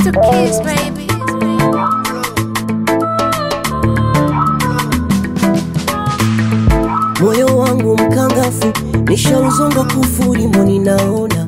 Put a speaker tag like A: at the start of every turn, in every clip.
A: to kiss, baby.
B: moyo wangu mkangafu nishauzonga kufuri mboni naona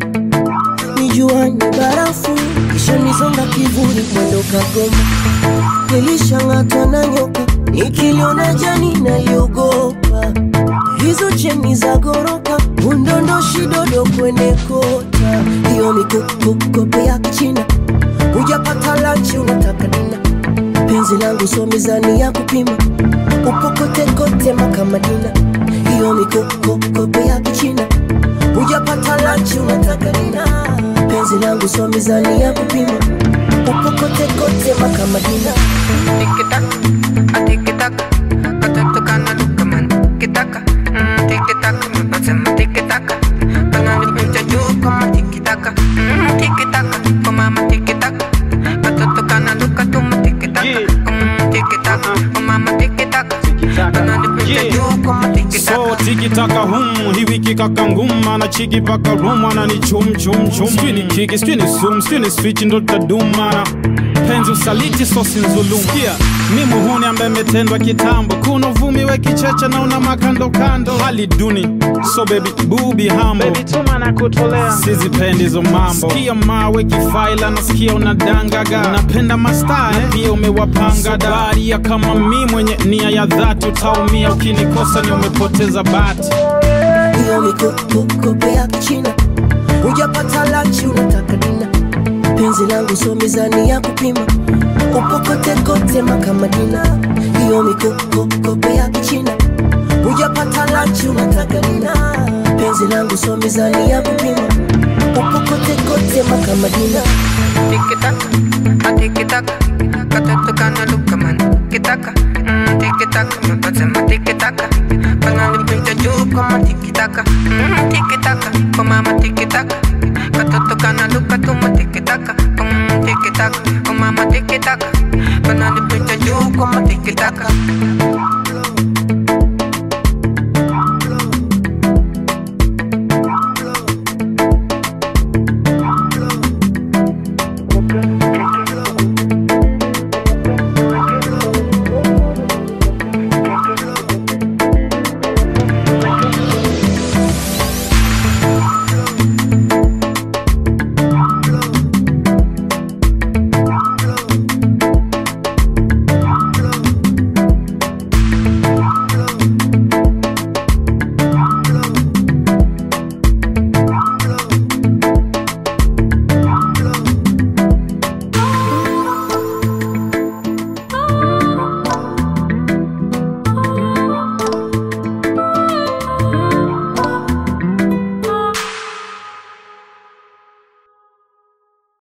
B: nijuani barafu kisha nizonga kivuli mwendo kagoma nilishang'atwa na nyoka nikiliona jani naliogopa hizo cheni za goroka undondoshi dodo kwenye kota hiyo mikokokope ya kichina hujapata lanchi unataka dina penzi langu so mizani ya kupima ukokotekote makamadina hiyo mikokokope ya kichina hujapata lanchi unataka dina penzi langu so mizani ya kupima ukokotekote makamadina
C: Tiki-taka, a tiki-taka, katoto kana luka man Tiki-taka, mm, tiki-taka, mapasema tiki-taka Panalipincha juu kama tiki-taka mm, Tiki-taka, kwa mama tiki-taka Katoto kana luka tuma tiki-taka mm, Tiki-taka, kwa mama tiki-taka Panalipincha juu kama tiki-taka
D: so tikitaka hum hii wiki kaka nguma na chiki paka rum anani chum chum chum sijui ni kiki sijui ni sum sijui ni switch ndo tutadumana penzi usaliti sosi nzulum pia mi muhuni ambaye metendwa kitambo kuna uvumi we kicheche na una makando kando hali duni so baby bubi hambo baby tuma na kutolea sizipendi hizo mambo sikia mawe kifaila nasikia unadangaga unapenda mastaa eh? pia umewapanga daria kama mi mwenye nia ya dhati utaumia ukinikosa ni umepoteza bati
B: hiyo mikokokope ya kichina hujapata lanchi unataka dina penzi langu so mizani ya kupima upokotekote makamadina hiyo mikokokope ya kichina hujapata lanchi unataka dina penzi langu so mizani ya kupima upokotekote makamadina
C: Tiki-taka, a tiki-taka, katoto kana luka man Tiki-taka, mm, tiki-taka, mapasema tiki-taka Panalipincha juu kama tiki-taka mm, Tiki-taka, kwa mama tiki-taka